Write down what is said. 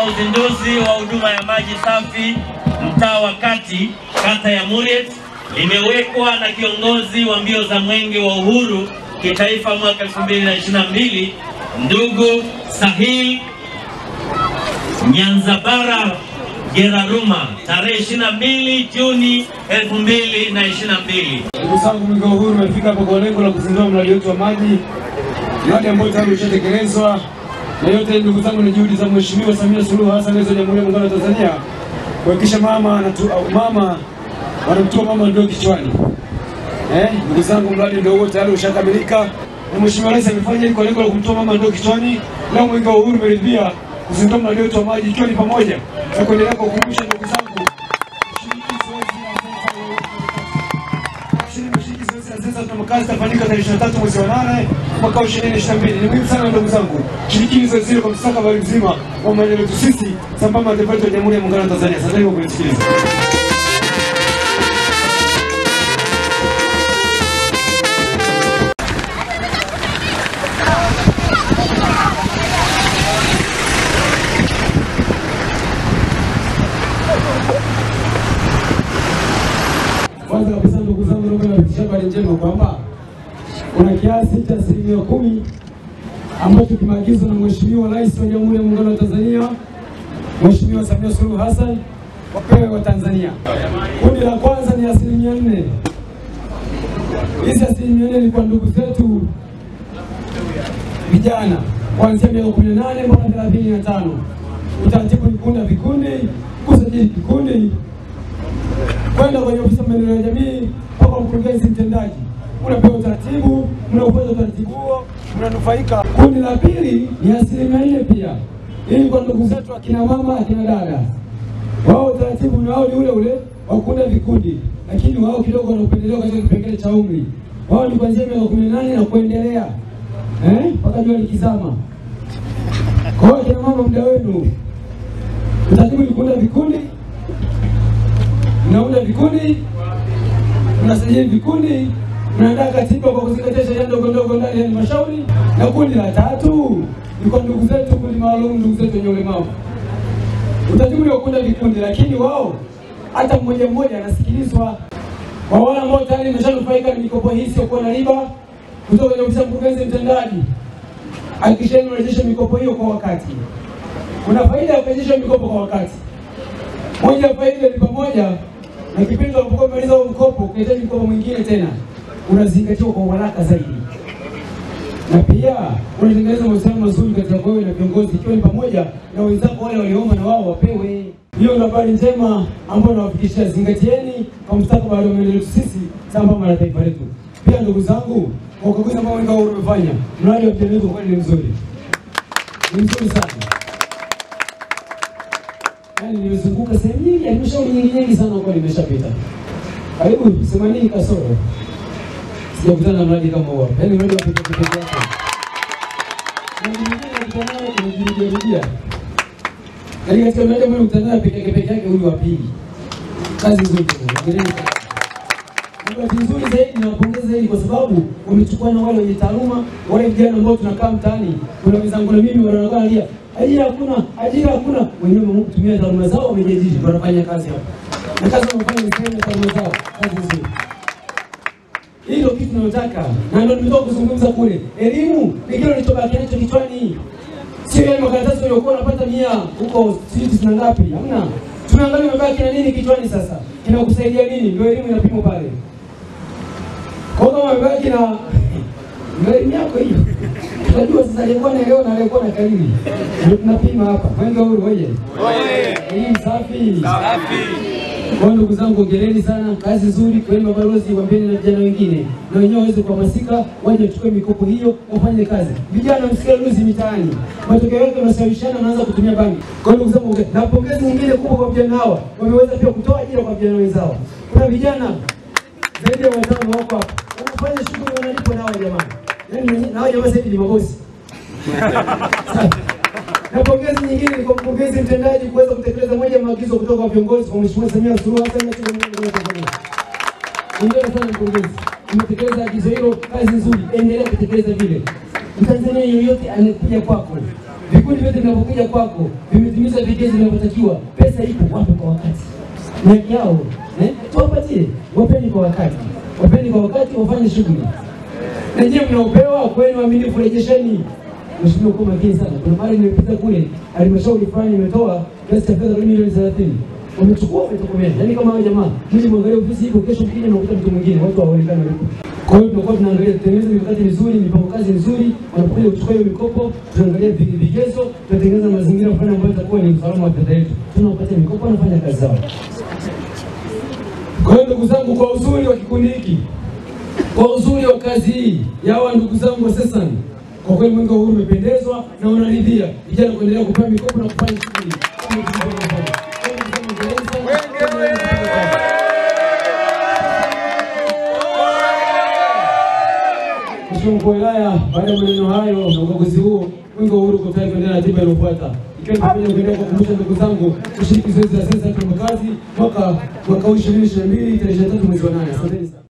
uzinduzi wa huduma ya maji safi mtaa wa Kati, kata ya Muriet, limewekwa na kiongozi wa mbio za mwenge wa uhuru kitaifa mwaka 2022 ndugu Sahil Nyanzabara Geraruma tarehe 22 Juni 2022. Ndugu zangu, mwenge wa uhuru umefika hapa kwa lengo la kuzindua mradi wetu wa maji, mradi ambao tayari ushatekelezwa na yote. Ndugu zangu, ni juhudi za Mheshimiwa Samia Suluhu Hassan, rais wa Jamhuri ya Muungano wa Tanzania, kuhakikisha mama anatu, au mama wanamtua mama ndoo kichwani. Eh, ndugu zangu, mradi ndio huo tayari ushakamilika na Mheshimiwa Rais amefanya hili kwa lengo la kumtoa mama ndoo kichwani. Leo mwenge wa uhuru umeridhia kuzindua mradi wetu wa maji, ikiwa ni pamoja na kuendelea kuwakumbusha ndugu zangu sasa tuna makazi tafanyika tarehe 23 mwezi wa 8 mwaka 2022. Ni muhimu sana ndugu zangu, shirikini zoezi hilo kwa mustakabali mzima wa maendeleo yetu sisi sambamba na taifa letu la Jamhuri ya Muungano wa Tanzania. Asanteni kwa kunisikiliza. Kwanza kabisa ndugu zangu, naomba niwafikishie habari njema kwamba kuna kiasi cha asilimia kumi ambacho kimeagizwa na Mheshimiwa Rais wa Jamhuri ya Muungano wa Tanzania Mheshimiwa Samia Suluhu Hassan wapewe wa Tanzania. Kundi la kwanza ni asilimia nne. Hizi asilimia nne ni kwa ndugu zetu vijana kuanzia miaka kumi na nane mpaka thelathini na tano. Utaratibu ni kuunda vikundi, kusajili kikundi kwenda kwenye ofisi ya maendeleo ya jamii mpaka mkurugenzi mtendaji, unapewa utaratibu, mnaufanya utaratibu huo, mnanufaika. Kundi la pili ni asilimia nne pia, ili kwa ndugu zetu akina mama, akina dada, wao utaratibu ni wao ni ule ule wa kuunda vikundi, lakini wao kidogo wana upendeleo katika kipengele cha umri. Wao ni kuanzia miaka kumi na nane na kuendelea eh, mpaka jua likizama. Kwa hiyo akina mama, muda wenu, utaratibu ni kuunda vikundi mnaunda vikundi, mnasajili vikundi, mnaandaa katiba kwa kuzingatia sheria ndogo ndogo ndani ya halmashauri. Na kundi la tatu ni kwa ndugu zetu, kundi maalum, ndugu zetu wenye ulemavu. Utaratibu ni wa kuunda vikundi, lakini wao hata mmoja mmoja anasikilizwa. Kwa wale ambao tayari imeshanufaika na mikopo hii isiyokuwa na riba kutoka kwenye ofisi ya mkurugenzi mtendaji, hakikisheni mnarejesha mikopo hiyo kwa wakati. Kuna faida ya kurejesha mikopo kwa wakati. Moja ya faida ni pamoja na kipindi unapokuwa umemaliza huo mkopo, ukihitaji mkopo mwingine tena, unazingatiwa kwa uharaka zaidi, na pia unatengeneza mahusiano mazuri kati yako wewe na viongozi, ikiwa ni pamoja na wenzako wale walioomba na wao wapewe. Hiyo ndio habari njema ambayo nawafikishia. Zingatieni kwa mustakabali wa maendeleo yetu sisi sambamba na taifa letu. Pia ndugu zangu, kwa ukaguzi ambao mwenge wa uhuru umefanya, mradi wa vijana wetu kweli ni mzuri, ni mzuri sana. Yaani nimezunguka sehemu nyingi, halmashauri nyingi nyingi sana huko nimeshapita. Karibu themanini kasoro. Sijakutana na mradi kama huo. Yaani mradi wa pekee pekee yake. Na mwingine nakutana naye tumejirudia rudia. Yaani katika mradi ambao nakutana naye pekee yake pekee yake huyu wa pili. Kazi nzuri. Hongereni sana. Na bahati nzuri zaidi nawapongeza zaidi kwa sababu wamechukua na wale wenye taaluma, wale vijana ambao tunakaa mtaani. Kuna wenzangu na mimi wanaonekana lia ajira hakuna, ajira hakuna. Wenyewe kutumia taaluma zao wamejiajiri, wanafanya kazi hapa, na kazi wanafanya ni sehemu ya taaluma zao, kazi nzuri. Hii ndio kitu tunayotaka, na ndio nimetoka kuzungumza kule. Elimu ni kile ulichobaki nacho kichwani, sio yale makaratasi uliokuwa unapata mia huko sijui tisini na ngapi. Hamna, tunaangalia umebaki na nini kichwani. Sasa kinakusaidia nini? Ndio elimu inapimwa pale. Kwa kama umebaki na ndio elimu yako hiyo Unajua sasa aliyekuwa naelewa na aliyekuwa na kariri. Ndio tunapima hapa. Mwenge huru oye. Elimu safi. Safi. Kwa ndugu zangu hongereni sana, kazi nzuri kwenu mabalozi, waambieni na vijana wengine na wenyewe waweze kuhamasika, waje wachukue mikopo hiyo wafanye kazi. Vijana msikie luzi mitaani, matokeo yake wanasawishana, wanaanza kutumia bangi. Kwa ndugu zangu, na pongezi nyingine kubwa kwa vijana hawa, wameweza pia kutoa ajira kwa vijana wenzao. Kuna vijana zaidi ya watano wako hapa wanafanya shughuli wanalipwa nao jamani. Yaani na hao jamaa sasa hivi ni mabosi. Na pongezi nyingine ni kwa mkurugenzi mtendaji kuweza kutekeleza moja ya maagizo kutoka kwa viongozi kwa Mheshimiwa Samia Suluhu Hassan na Jamhuri ya Tanzania. Hongera sana mkurugenzi, umetekeleza agizo hilo, kazi nzuri, endelea kutekeleza vile. Mtanzania yoyote anakuja kwako, vikundi vyote vinavyokuja kwako vimetimia kutimiza vigezo vinavyotakiwa. Pesa ipo, wape kwa wakati, ni haki yao eh, tuwapatie, wapeni kwa wakati, wapeni kwa wakati, wafanye shughuli na nyie mnaopewa kwenu waaminifu, rejesheni. Mheshimiwa, kuwa makini sana. Kuna mali nimepita kule, halmashauri fulani imetoa kiasi cha fedha milioni thelathini wamechukua wametokomea. Yaani kama hao jamaa, mimi mwangalia ofisi ipo, kesho mkija nakuta mtu mwingine, watu hawaonekani walipo. Kwa hiyo tunakuwa tunaangalia tutengeneze mikakati mizuri, mipango kazi mizuri, wanapokuja kuchukua hiyo mikopo, tunaangalia vige- vigezo, tunatengeneza mazingira fulani ambayo itakuwa ni usalama wa fedha yetu, tunawapatia mikopo, wanafanya kazi zao. Kwa hiyo ndugu zangu, kwa uzuri wa kikundi hiki kwa uzuri wa kazi hii ya hawa ndugu zangu wa Sesani, kwa kweli mwenge wa uhuru umependezwa na unaridhia vijana kuendelea kupewa mikopo na kufanya shughuli kama tulivyofanya. Kwa hiyo ndugu zangu, hongereni sana. Mheshimiwa mkuu wa wilaya, baada ya maneno hayo na ukaguzi huo, mwenge wa uhuru uko tayari kuendelea na ratiba inayofuata ikiwa ni pamoja na kuendelea kuwakumbusha ndugu zangu kushiriki zoezi la sensa ya kazi mwaka mwaka huu 2022 tarehe 23 mwezi wa 8. Asanteni sana.